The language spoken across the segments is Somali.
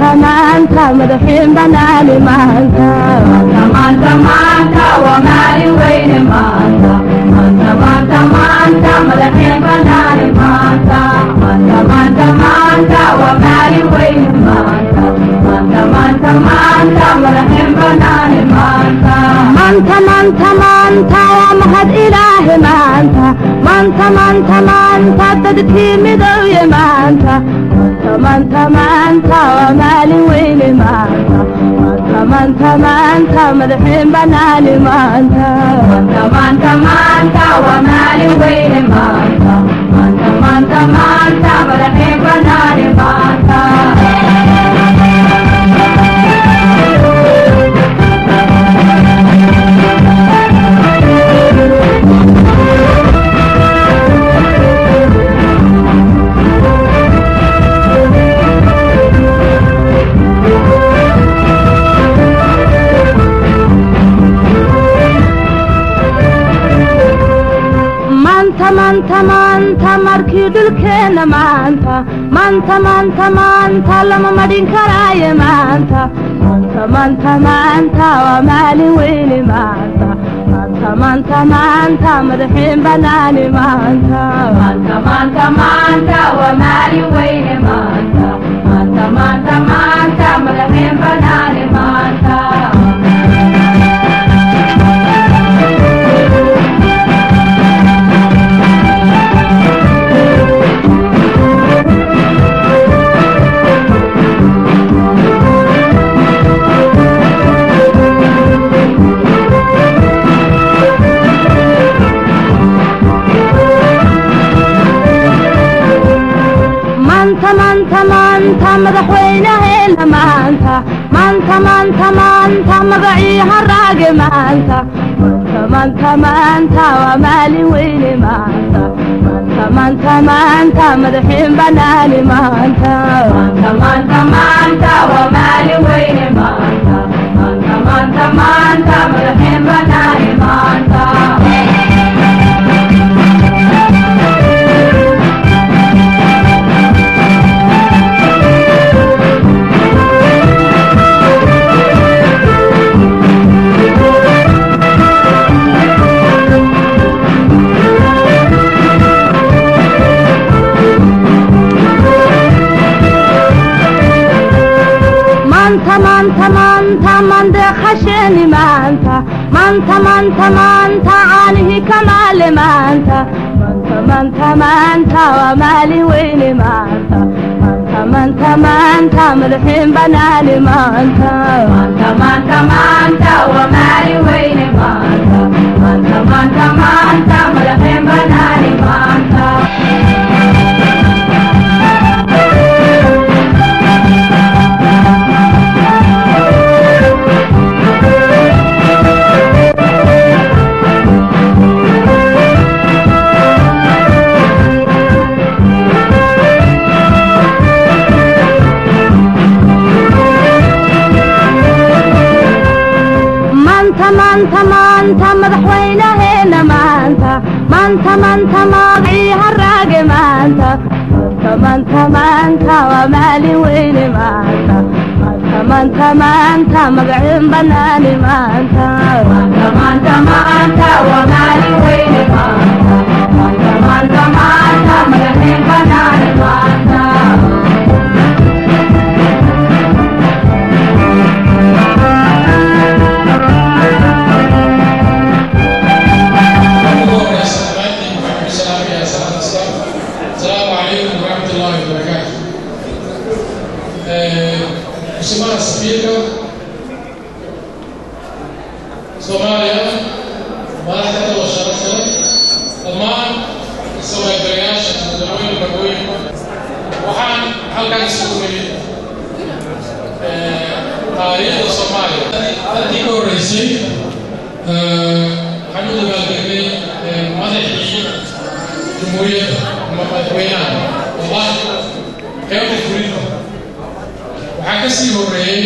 maanta maanta madaxiin banaani maanta maanta maanta waa maalin weyne maanta maanta maanta maanta madaxeen banaani maanta maanta maanta maanta waa maalin weyne maanta maanta maanta maanta madaxeen banaani maanta maanta maanta maanta waa mahad ilaahi maanta maanta maanta maanta dadkii midowye maanta maanta maanta maanta waa maalin weyne maanta maanta maanta maanta madaxiin banaani maanta maanta maanta maanta waa maalin weyne maanta maanta maanta maanta madaxeen banaani maanta maanta maanta maanta markii dhulkeenna maanta maanta maanta maanta lama madhin karaaye maanta maanta maanta maanta waa maalin weyne maanta maanta maanta maanta madaxiin banaani maanta maanta maanta maanta waa maalin weyne maanta maanta maanta maanta madaxeen banaani maanta maanta maanta maanta madaxweynaheena maanta maanta maanta maanta magacii haraage maanta maanta maanta maanta waa maalin weyne maanta maanta maanta maanta madaxiin banaani maanta maanta maanta maanta waa maalin weyne maanta maanta maanta maanta madaxeen banaani maanta maanta maanta maanta mandeeqasheeni maanta maanta maanta maanta caanihii kamaale maanta maanta maanta maanta waa maalin weyne maanta maanta maanta maanta madaxiin banaani maanta maanta maanta maanta waa maalin weyne maanta maanta maanta maanta madaxeen banaani maanta maanta maanta maanta madaxweynaheena maanta maanta maanta magacii haraage maanta maanta maanta maanta waa maalin weyne maanta maanta maanta maanta magaciin banaani maanta maanta maanta maanta waa maalin weyne maanta maanta maanta maanta madaxeen banaani maanta السلام عليكم ورحمة الله وبركاته. Mheshimiwa Spika, Soomaaliya, madaxda oo sharafta leh, dhammaan soomaaliyaasha dadweyne magooyinka, waxaan halkan isugu nimid taariikhda Soomaaliya. Dadkii ka horreysay waxaan u dabaaldegnay madaxii jumhuuriyadda ama madaxweynaha wallahi qaybta fulinta waxaa ka sii horeeyey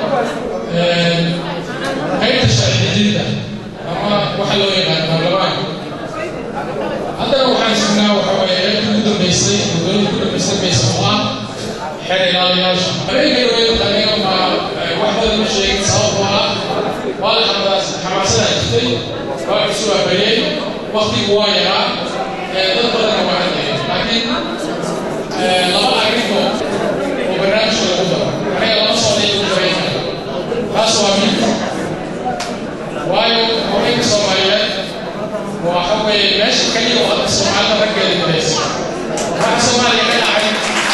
qaybta sharci dejinta ama waxa loo yaqaan baarlamaanka haddana waxaan sugnaa waxa waaye qaybta ugu dambeysay dowladda ugu dambeysay maysa oo ah xeer ilaaliyaasha habeenkay way jirtay waa isu waabayey waktigu waa yaraa dad badanna waa hadlayay laakiin laba arrimo oo barnaamijka lagu daro aniga lama socday ugu darayna taas waa mid waayo haweenka soomaaliyeed waxa weeye meesha keliya oo hadda soomaalida raggeeda midaysa waxa soomaaliya ka dhacay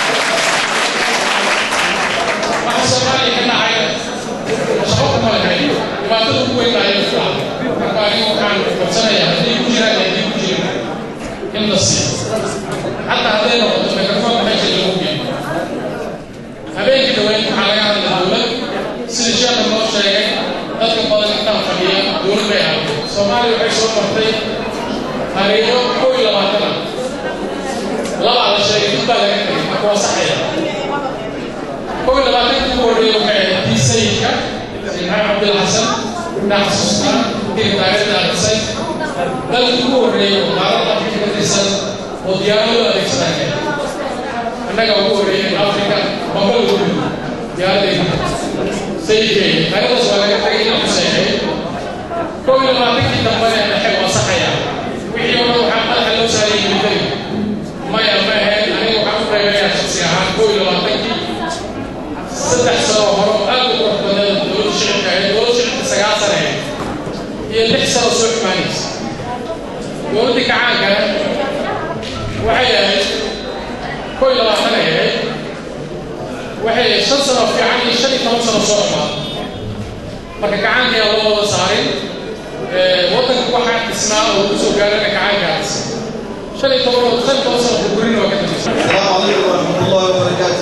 waxa soomaaliya ka dhacay shaqo kuma lahayn dhibaatada ugu weyn ayay ku dhacday marka anigu waxaan codsanayaa haddii ku jiraan iyo haddii ku jirin in la siiyo xataa hadday noqoto microfoonka meesha lagu geeyo habeenkii dhaweyn waxaa laga hadlay dowlad sida sheekha noo sheegay dadka badan intaan fadhiya dowlad bay ahayd soomaaliya waxay soo martay taariikho kow iyo labaatan ah labaa la sheegay dib baa laga tegay marka waa saxaya kow iyo labaatanka ugu horreeya waxay ahayd tii sayidka maxamed cabdilxasan inaa xasuustaa intii taariikhda arisay dalkii ugu horreeyay oo qaaradda afrika ka tirsan oo diyaarado adeegsanaya annaga ugu horreeyay afrika maba lagu dhigo diyaaradayda sayidkeeda taariikhdaas waa laga tagay inaan ku sheegay kow iyo labaatankii dambane dhexe waa saxaya wixii oo dhan waxaa madaxa loo saarayay militari maya ma ahayn aniga waxaan u reebayaa shaksi ahaan kow iyo labaatankii saddex sano hore oo aad u qurux badneed dowladda shicibka ahayd dowladda shicibka sagaal sano ahayd iyo lix sano soo xumaanaysa dowladdii kacaankana waxay ahayd kow iyo labaatan ay ahayd waxay ahayd shan sano fiican iyo shan iyo toban sano soo xumaa marka kacaanka ayaa loo wada saarin waddanka waxaa dhisnaa oo lagu soo gaarana kacaankaas shan iyo toban shan iyo toban sano burburin waa ka dambaysa السلام عليكم ورحمة الله وبركاته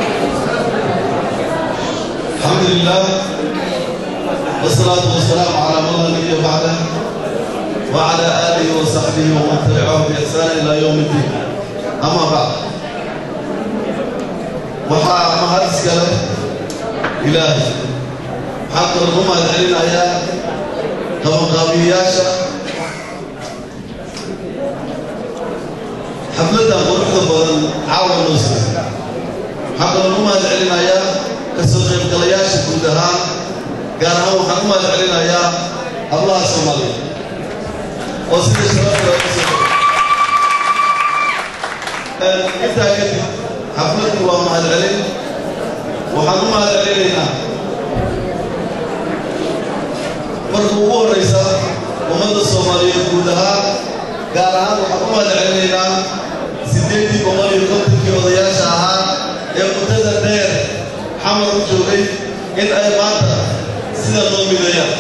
الحمد لله والصلاة والسلام على من لا نبي بعده وعلى آله وصحبه ومن تبعهم بإحسان إلى يوم الدين أما بعد وحا مهارس كله إلهي حق الأمة العلينا يا كما قابياشا xafladda quruxda badan caawa noo siiyey waxaa kaloo u mahad celinayaa kasoo qaybgalayaasha guud ahaan gaar ahaan waxaan u mahad celinayaa hablaha soomaaliya oo sida sharafta looga soo intaa kadib xafladdu waa mahad celin waxaan u mahad celinaynaa marka ugu horraysa ummadda soomaaliyeed guud ahaan gaar ahaan waxaan u mahad celinaynaa siddeeddii boqol iyo kontonkii odayaasha ahaa ee muddada dheer xamar u joogay in ay maanta sida loo mideeyaan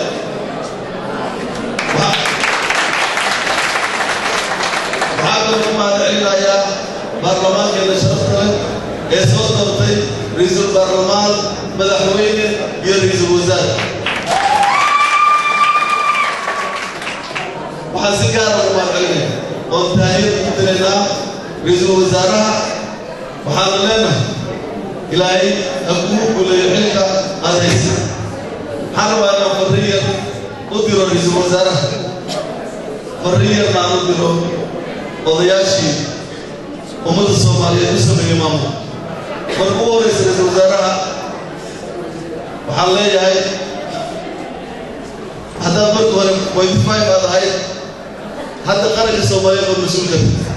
waxaa kaloo u mahad celinayaa baarlamaankeena sharafta leh ee soo doortay ra-iisul baarlamaan madaxweyne iyo ra-iisul wasaare waxaan si gaara ugu mahad celinaya oon taahiyad ugu diraynaa ra-iisul wasaaraha waxaanu leenahay ilaahay ha kugu guleeyo xilka aad haysa waxaan rabaa inaan farriyar u diro ra-iisul wasaaraha farriyarna aan u diro odayaashii ummadda soomaaliyeed u sameeyey maamul marka ugu horraysa ra-iisul wasaaraha waxaan leeyahay haddaad marka hore pointy five aad ahayd hadda qaranka soomaaliyeed oo mas-uulka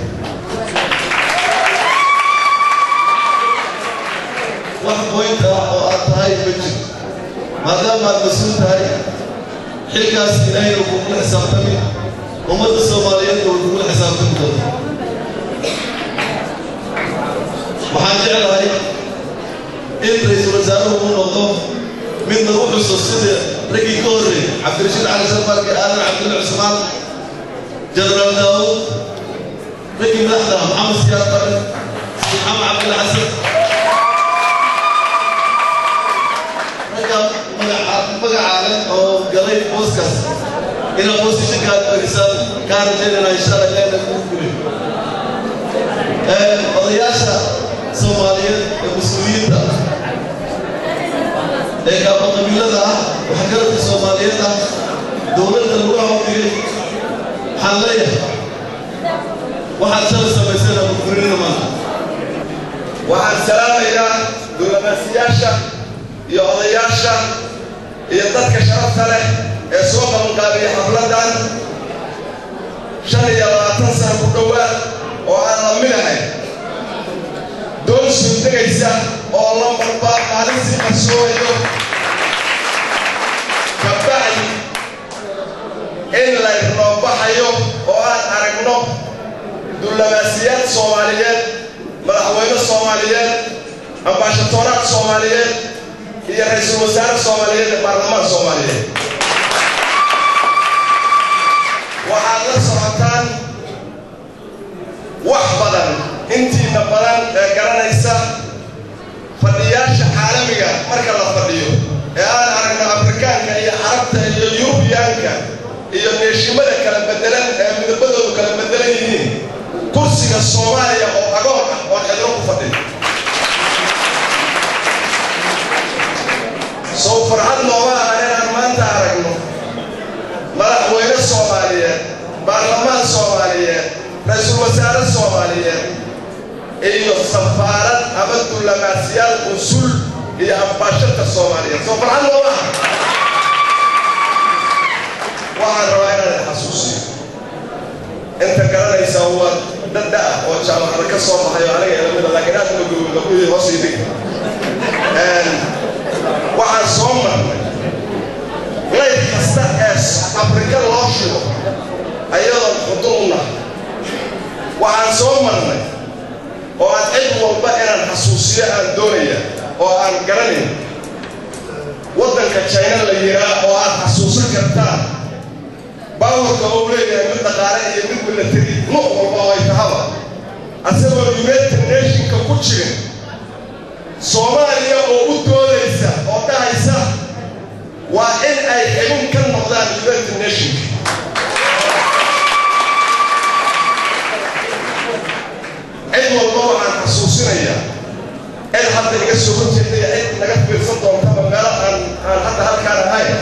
wax point ah oo aad tahay ma jiro maadaama aad mas-uul tahay xilkaas ilaahayna wuu kugula xisaabtami ummadda soomaaliyeedna wuu kugula xisaabtami doonta waxaan jeclahay in ra-iisul wasaaruhu uu noqdo mid lagu xuso sida raggii ka horreeyay cabdirashiid cali sarfaarki aadan cabdulla cusmaan jenaraal daawud raggii madaxda maxamed siyaad bare maxamed cabdilla xasan ragga magacaa leh oo galay booskaas inaad boostishanka aad fadhisaan kaa rajaynana insha allah ilaahna kuu guliyo odayaasha soomaaliyeed ee mas-uuliyiinta ee gaabo qabiilada ah waxgaradka soomaaliyeed ah dowladda lagu hawdigay waxaan leeyahay waxaad shala samayseen ama furinina maanta waxaan salaamayaa dowlamaasiyaasha iyo odayaasha iyo dadka sharafta leh ee soo qabanqaabiya xafladan shan iyo labaatan sana ku dhowaad oo aan la midahay doon suudegaysa oo lambarba maalintii qarsoomayo kabacdi in laynoo baxayo oo aan aragno dullamaasiyaad soomaaliyeed madaxweyne soomaaliyeed ambaashatoraad soomaaliyeed iyo ra-iisul wasaare soomaaliyeed ee baarlamaan soomaaliyeed waxaad la socotaan wax badan intiina badan ee garanaysa fadhiyaasha caalamiga marka la fadhiyo ee aan aragno afrikaanka iyo carabta iyo yurubiyaanka iyo neeshimada kala bedelan ee midabadoodu kala bedelan yihiin kursiga soomaaliya oo agoon ah oo xidro ku fadhiyo sow farxad nooma aha inaan maanta aragno madaxweyne soomaaliyeed baarlamaan soomaaliyeed ra-iisul wasaare soomaaliyeed iyo safaarad ama dullamaasiyaal usul iyo ambaashadka soomaaliyeed soo farxad nooma aha waxaan rabaa inaan xasuusiyo inta garanaysa waa dada ah oo jaamacada ka soo baxayo aniga ilamida laakiin aad magogogabudii hoos ii dhig waxaan soo marnay layr kasta ee afrika loo shigo ayadoon xudun u nahay waxaan soo marnay oo aan cid walba inaan xasuusiyo aan doonaya oo aan garanayn waddanka jina la yiraa oo aad xasuusan kartaan baawarka ou leeyahay mid dhaqaale iyo mid milatari nuuc walba oo ay tahaba asagoo united nationka ku jirin soomaaliya oo u doodaysa oo dhahaysa waa in ay xibin ka noqdaan united nationka cid walba waxaan xasuusinayaa cid hadda iga soo horjeeda iyo cid naga fiirsan doontaba meelo aan aan hadda halkaan ahayn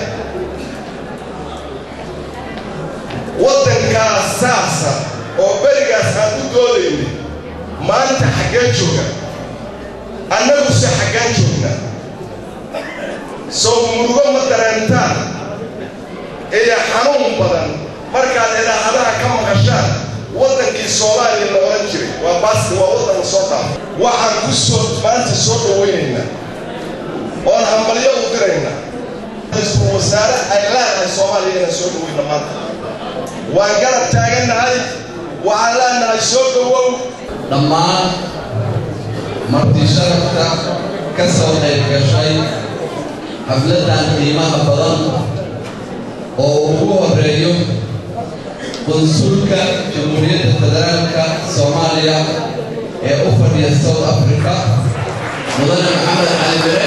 waddankaas saasa oo berigaas aan u doodaynay maanta xaggeen jooga annaguse xaggaan joognaa sow murugo ma dareentaan iyo xanuun badan markaad idaacadaha ka maqashaan waddankii soomaaliya la odhan jiray waa baasti waa waddan la soo dhaafay waxaan ku soo maanta soo dhawaynaynaa oon hambalyo u diraynaa ra-iisul wasaare ay leedahay soomaaliya inaan soo dhawayna maanta waan garab taagannahay waxaan leenahay soo dhawow dhammaan martii sharafka ka soo qayb gashay xafladdan qiimaha badan oo ugu horeeyo qunsulka jamhuuriyadda federaalka soomaaliya ee u fadhiya south africa mudane maxamed cali bere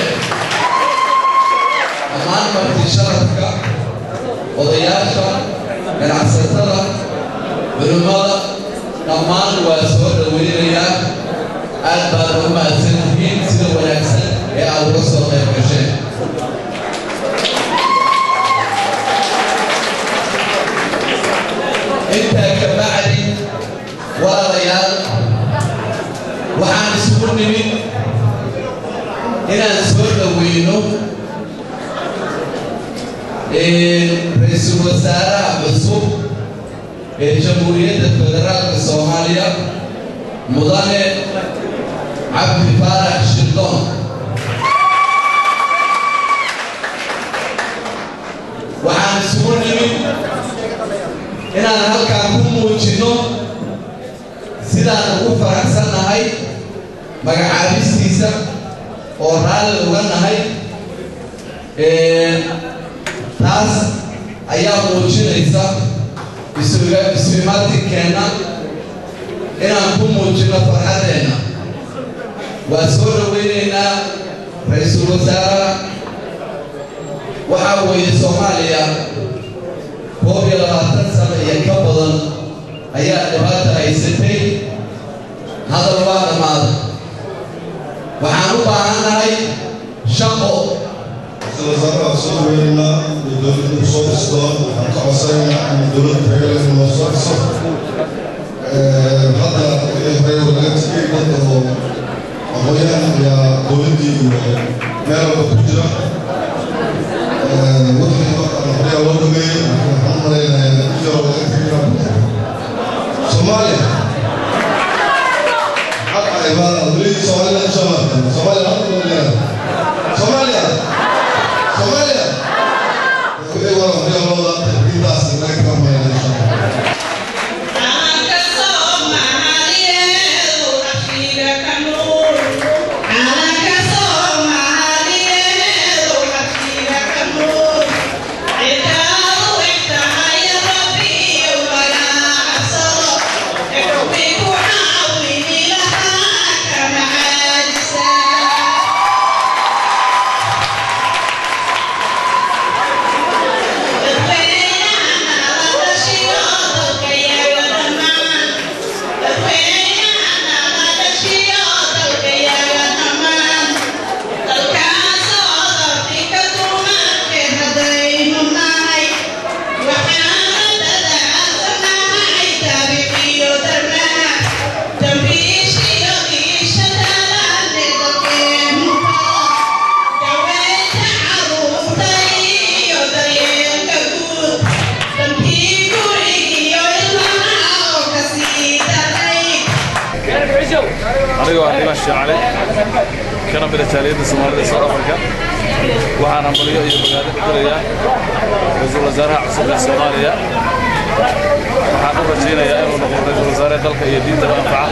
dhammaan martii sharafka odayaasha ganacsatada culimmada dhammaan waa soo dhaweynayaa aad baad u mahadsan tihiin sida wanaagsan ee aad uga soo qayb gasheen intaa ka bacdi walaalayaal waxaan isugu nimid inaan soo dhaweyno ra-iisul wasaaraha cusub ee jamhuuriyadda federaalka soomaaliya mudane cabdi faarax shirdoon waxaan isugu nimid inaan halkaan ku muujinno sidaan ugu faraxsannahay magacaabistiisa oo raalli uga nahay taas ayaa muujinaysa isfimaatinkeenna inaan ku muujinno farxaddeenna waa soo dhaweynaynaa ra-iisul wasaaraha waxaa weeye soomaaliya koob iyo labaatan sano iyo ka badan ayaa dhibaata haysatay hadal waa dhammaaday waxaan u baahannahay shaqo wasaaraha soo dhaweynaynaa iyo dowladda kusoo dhistoon waxaan ka codsanaynaa in dowladda tagaleeda loo soo dhiso hadda wixii hore laga tegay dadka oo aqoonyahan ayaa dowladdii iyo meel walba ku jira wixii markaan hore ayaa loo dhameeyey waxaan u malaynayaa iyadoo laga tegay soomaaliya xaqa imaada weli soomaaliya u soo martay soomaaliya hadda loo leeyahay soomaaliya soomaaliya weli wara weli looda intaas laga kamayna insha allah aniga waa dhiban shaacale kana mida taaliyadda soomaalida ee south africa waxaan hambalyo iyo bogaado ku dirayaa ra-iisul wasaaraha cusub ee soomaaliya waxaan u rajaynayaa inuu noqdo ra-iisul wasaare dalka iyo diintaba anfaca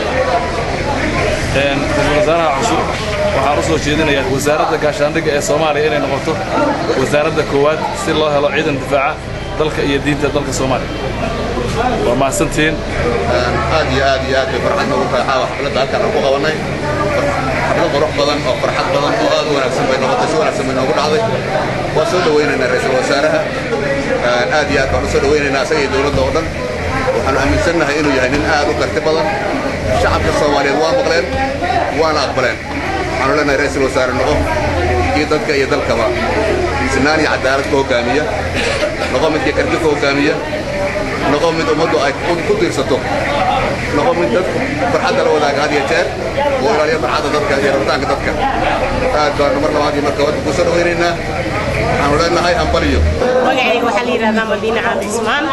ra-iisul wasaaraha cusub waxaan u soo jeedinayaa wasaaradda gaashaandhigga ee soomaaliya inay noqoto wasaaradda koowaad si loo helo ciidan difaaca dalka iyo diinta dalka soomaaliya waa mahadsantihiin aad iyo aad iyo aad bay farxad noogu tahay caawa xafladda halkaan aan ku qabanay xaflad qurux badan oo farxad badan oo aad u wanaagsan bay noqotay si wanaagsan bay noogu dhacday waa soo dhawaynaynaa ra-iisul wasaaraha aad iyo aad baan u soo dhawaynaynaa asaga iyo dowladda oo dhan waxaanu aaminsannahay inuu yahay nin aad u karti badan shacabka soomaaliyeed waa maqleen waana aqbaleen waxaanu leenahay ra-iisul wasaare noqo iyo dadka iyo dalkaba sinaan iyo cadaalad ku hoggaamiya noqo midkii karti ku hoggaamiya noqo mid ummaddu ay ku diirsato noqo mid dadku farxadda la wadaaga had iyo jeer oo ilaaliya farxadda dadka iyo rabitaanka dadka aad baanu mar labaad iyo mar koowaad ku soo dhawaynaynaa waxaanu leenahay hambaliyo magacayga waxaa la yidhahdaa madiine caadi ismaan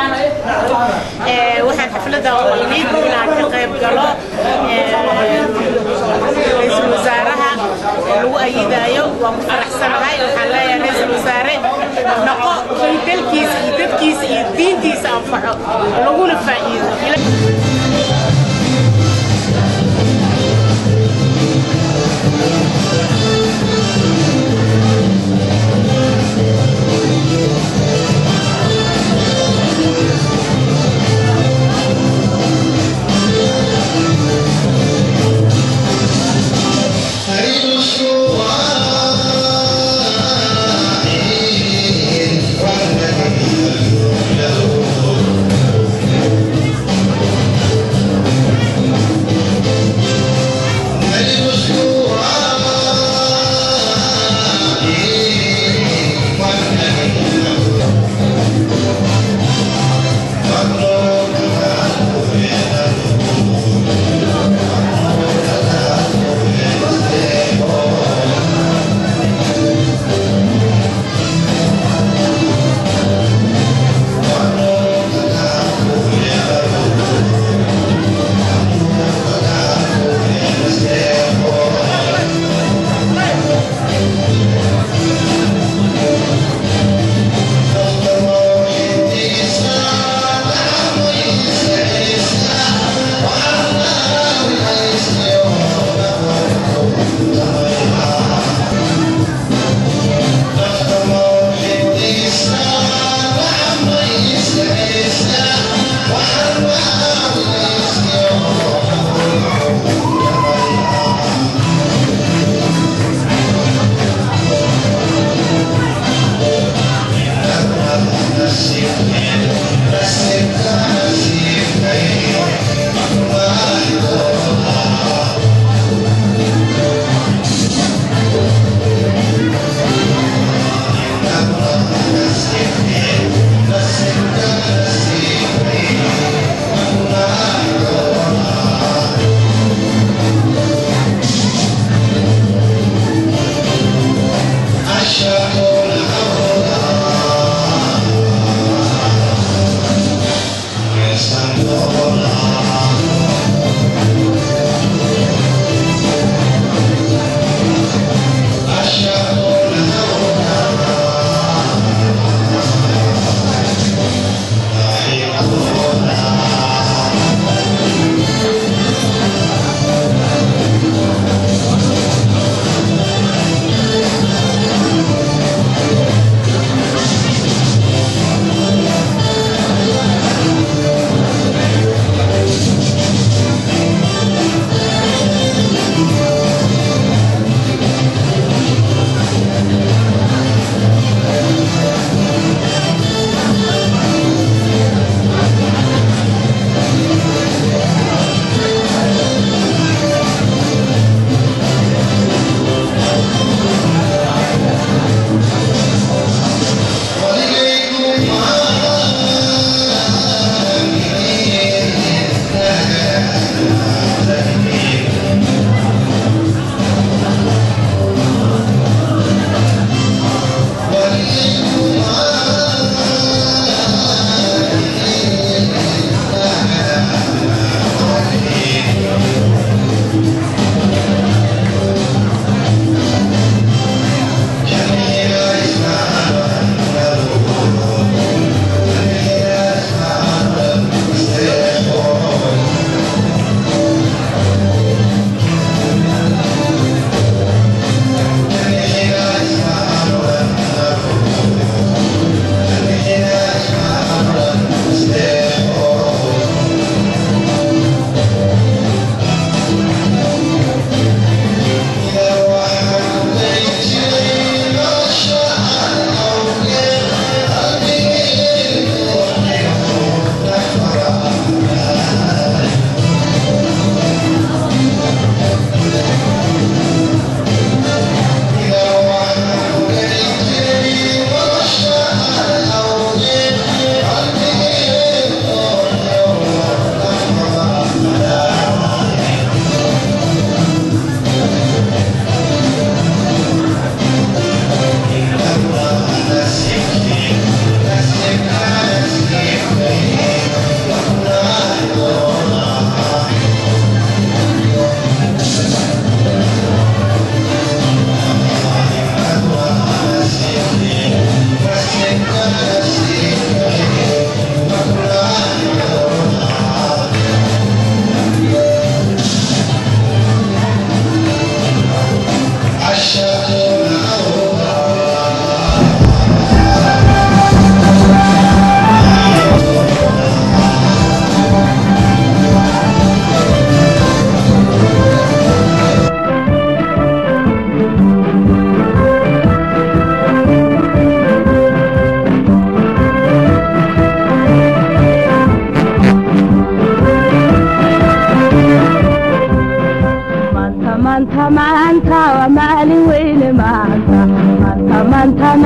waxaan xafladda oo imid inaan ka qayb galo ra-iisul wasaaraha lagu ayidaayo waan ku faraxsanahay waxaan leeyahay ra-iisul wasaare noqo kii dalkiisa iyo dadkiisa iyo diintiisa anfaco laguna faa'iido Thank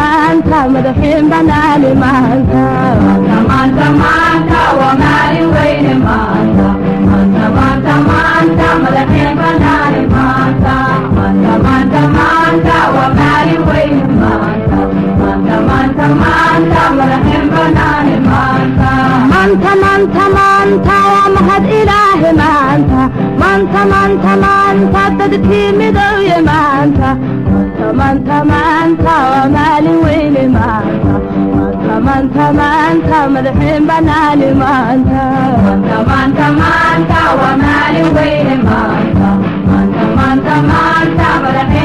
maanta madaxiin banaani maanta maanta maanta waa maalin weyne maanta maanta maanta maanta madaxeen banaani maanta maanta maanta maanta waa maalin weyne maanta maanta maanta maanta madaxeen banaani maanta maanta maanta maanta waa mahad ilaahi maanta maanta maanta maanta dadkii midowye maanta maanta maanta maanta waa maalin weyne maanta maanta maanta maanta madaxiin banaani maanta maanta maanta maanta waa maalin weyne maanta maanta maanta maanta madaxeen